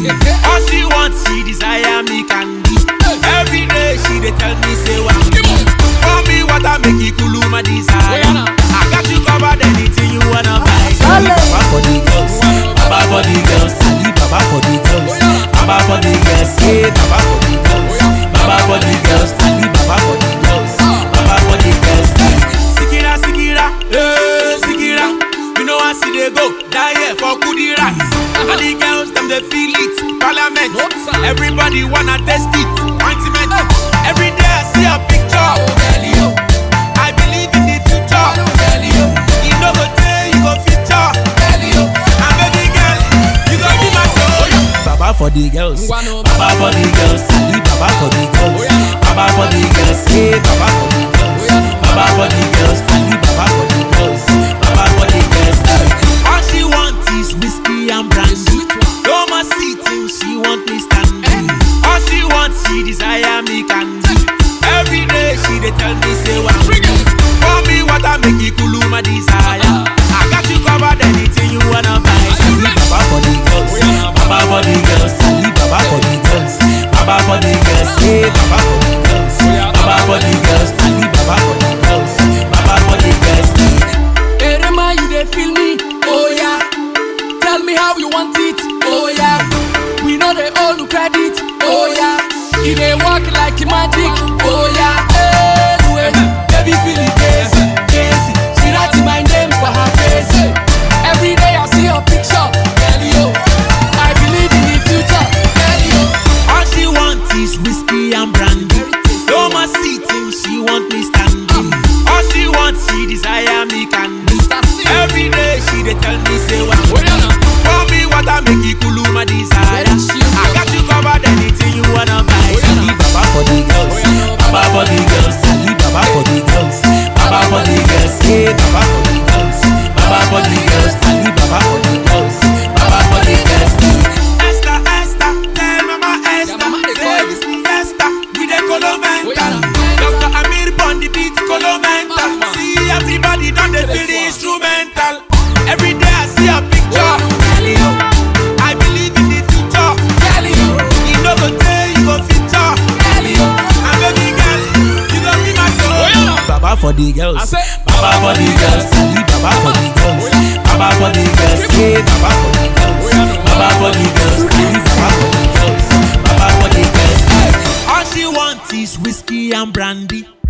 All she wants, she desire me candy. Every day she dey tell me say wow. For me water make it cool my desire. I got you covered anything you wanna buy. Baba for the girls, Baba for the girls, Ali Baba for the girls, Baba for the girls, yeah Baba for the girls, Baba for the girls, Ali Baba for the girls, Baba for the girls. Sikira, Sikira, eh, Sikira. You know I see they go die here for kudi rats. And the girls them they feel it. Parliament, everybody wanna test it. Ointment, every day I see a picture. I believe in the future. You know go tell you go feature. And baby girl, you go be my soul. Baba for the girls, Baba for the girls, Ali Baba for the girls, Baba for the girls, yeah Baba for the girls, Baba for the girls, Ali Baba for the girls, Baba for the girls. All she want is whiskey and brandy. No more sitting, she want me standing. All she wants, she desire me candy. Every day she dey tell me say wow. For me water make it cool my desire. I got you covered anything you wanna buy. Ali Baba for the girls, Baba for the girls, Ali Baba for the girls, Baba for the girls, yeah Baba for the girls, Baba for the girls, Ali Baba for the girls, Baba for the girls. Erema, you dey feel me? Oh yeah. Tell me how you want it? Oh yeah. We know they all you credit. Oh yeah. It dey work like magic. Oh yeah. Hey, wait. Baby feel it crazy, crazy. She write my name for her face. Every day I see her picture. Tell you, I believe in the future. Tell you, All she want is whiskey and brandy. No more sitting, she want me standing. All she wants, she desire me candy. Every day she dey tell me say wow. Oh yeah, now. For me water make it cool my desire. I got you covered anything you wanna buy. Ali Baba for the girls, Baba for the girls, Ali Baba for the girls, Baba for the girls, yeah Baba for the girls, Baba for the girls, Ali Baba for the girls, Baba for the girls. Esther, Esther, tell Mama Esther, mama dey say call this the Esther, we dey Colo Oh, yeah, mental. now. Dr. Amir on the beat, Colo mental. Mama. See everybody done they feel the This one. instrumental. Every day I see a picture. Tell you, I believe in the future. tell you, You know go tell you go feature. tell you. And baby girl, you go be my soul. Oh, yeah, now. Baba for the I girls. say, Baba for the girls. Ali Baba for the girls. Baba for the girls. Yeah, Baba for the girls. Baba for the girls. Ali Baba for the girls. Baba for the girls. All she wants is whiskey and brandy.